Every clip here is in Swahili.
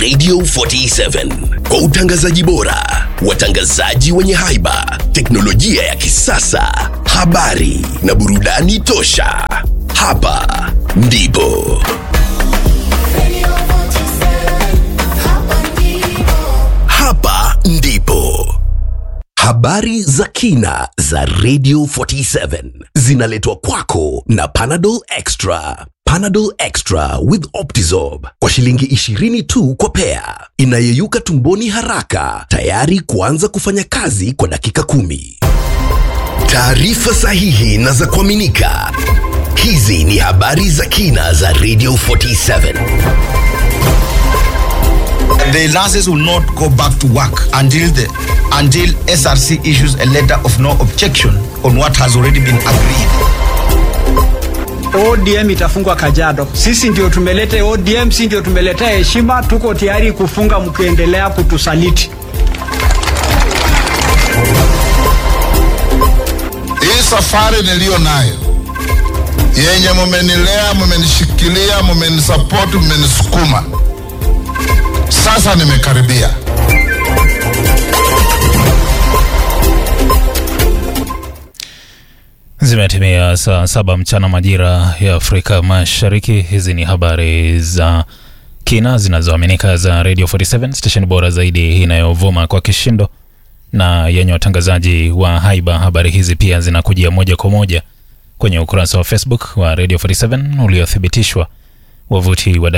Radio 47 kwa utangazaji bora, watangazaji wenye haiba, teknolojia ya kisasa, habari na burudani tosha. Hapa ndipo hapa ndipo habari za kina za Radio 47 zinaletwa kwako na Panadol Extra. Panadol Extra with Optizorb kwa shilingi 20 tu kwa pea, inayeyuka tumboni haraka, tayari kuanza kufanya kazi kwa dakika kumi. Taarifa sahihi na za kuaminika. Hizi ni habari za kina za Radio 47. The nurses will not go back to work until the until SRC issues a letter of no objection on what has already been agreed. ODM itafungwa Kajiado. Sisi ndio tumeleta ODM, si ndio tumeleta heshima. Tuko tayari kufunga mkiendelea kutusaliti. Hii safari niliyo nayo yenye mumenilea, mumenishikilia, mumenisapoti, mumenisukuma, sasa nimekaribia. Zimetimia saa saba mchana majira ya Afrika Mashariki. Hizi ni habari za kina zinazoaminika za Radio 47 station bora zaidi inayovuma kwa kishindo na yenye watangazaji wa haiba. Habari hizi pia zinakujia moja kwa moja kwenye ukurasa wa Facebook wa Radio 47 uliothibitishwa, wavuti wa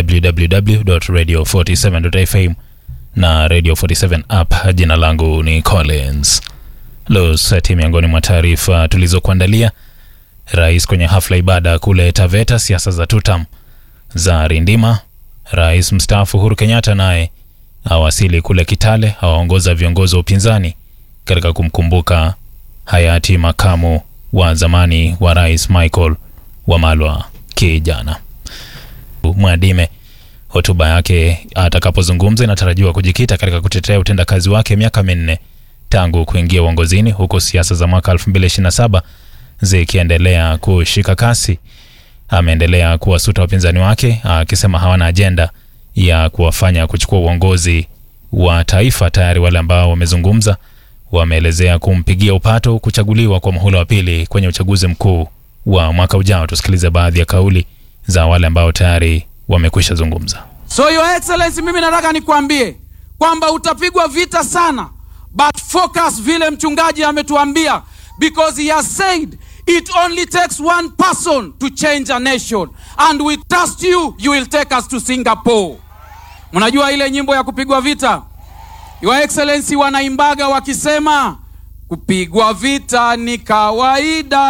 www.radio47.fm na Radio 47 app. Jina langu ni Collins Losati. Miongoni mwa taarifa tulizokuandalia: rais kwenye hafla ibada kule Taveta, siasa za tutam za rindima. Rais mstaafu Uhuru Kenyatta naye awasili kule Kitale, awaongoza viongozi wa upinzani katika kumkumbuka hayati makamu wa zamani wa rais Michael Wamalwa kijana. Mwadime hotuba yake atakapozungumza inatarajiwa kujikita katika kutetea utendakazi wake miaka minne tangu kuingia uongozini, huku siasa za mwaka 2027 zikiendelea kushika kasi. Ameendelea kuwasuta wapinzani wake akisema hawana ajenda ya kuwafanya kuchukua uongozi wa taifa. Tayari wale ambao wamezungumza wameelezea kumpigia upato kuchaguliwa kwa muhula wa pili kwenye uchaguzi mkuu wa mwaka ujao. Tusikilize baadhi ya kauli za wale ambao tayari wamekwisha zungumza. So your excellency, mimi nataka nikwambie kwamba utapigwa vita sana, but focus vile mchungaji ametuambia, because he has said it only takes one person to change a nation and we trust you, you will take us to Singapore. Mnajua ile nyimbo ya kupigwa vita, your excellency, wanaimbaga wakisema kupigwa vita ni kawaida,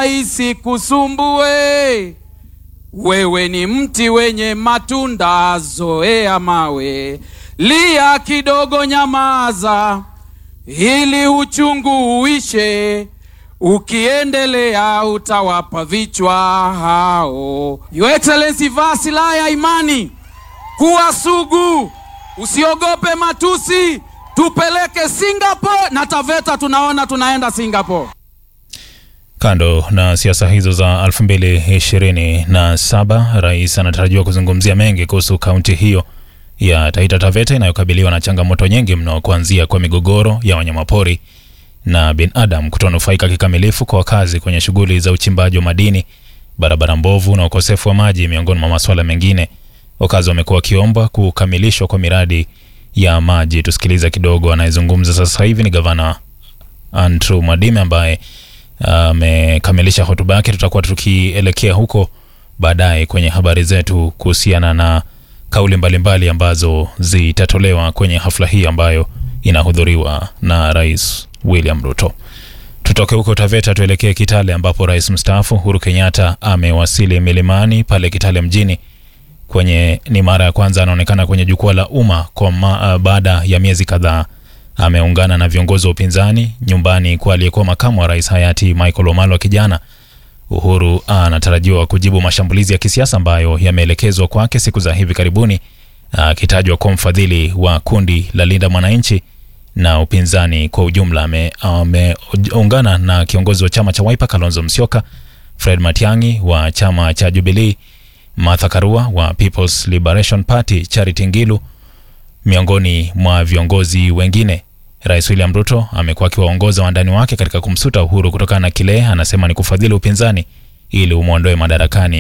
isikusumbue wewe ni mti wenye matunda, zoea mawe, lia kidogo, nyamaza, ili uchungu uishe. Ukiendelea utawapa vichwa hao. Your Excellency, vaa silaha ya imani, kuwa sugu, usiogope matusi, tupeleke Singapore na Taveta, tunaona tunaenda Singapore. Kando na siasa hizo za 2027 rais anatarajiwa kuzungumzia mengi kuhusu kaunti hiyo ya Taita Taveta inayokabiliwa na changamoto nyingi mno, kuanzia kwa migogoro ya wanyamapori na binadamu kutonufaika kikamilifu kwa wakazi kwenye shughuli za uchimbaji wa madini, barabara mbovu na ukosefu wa maji, miongoni mwa masuala mengine. Wakazi wamekuwa wakiomba kukamilishwa kwa miradi ya maji. Tusikiliza kidogo, anayezungumza sasa hivi ni gavana Andrew Mwadime ambaye amekamilisha uh, hotuba yake. Tutakuwa tukielekea huko baadaye kwenye habari zetu kuhusiana na kauli mbalimbali mbali ambazo zitatolewa kwenye hafla hii ambayo inahudhuriwa na Rais William Ruto. Tutoke huko Taveta tuelekee Kitale ambapo rais mstaafu Uhuru Kenyatta amewasili milimani pale Kitale mjini kwenye ni mara ya kwanza anaonekana kwenye jukwaa la umma kwa ma, uh, baada ya miezi kadhaa ameungana na viongozi wa upinzani nyumbani kwa aliyekuwa makamu wa rais hayati Michael Wamalwa kijana. Uhuru anatarajiwa kujibu mashambulizi ya kisiasa ambayo yameelekezwa kwake siku za hivi karibuni, akitajwa kuwa mfadhili wa kundi la Linda Mwananchi na upinzani kwa ujumla. Ameungana na kiongozi wa chama cha Wiper Kalonzo Musyoka, Fred Matiang'i wa chama cha Jubilee, Martha Karua wa People's Liberation Party, Charity Ngilu miongoni mwa viongozi wengine. Rais William Ruto amekuwa akiwaongoza wandani wake katika kumsuta Uhuru kutokana na kile anasema ni kufadhili upinzani ili umwondoe madarakani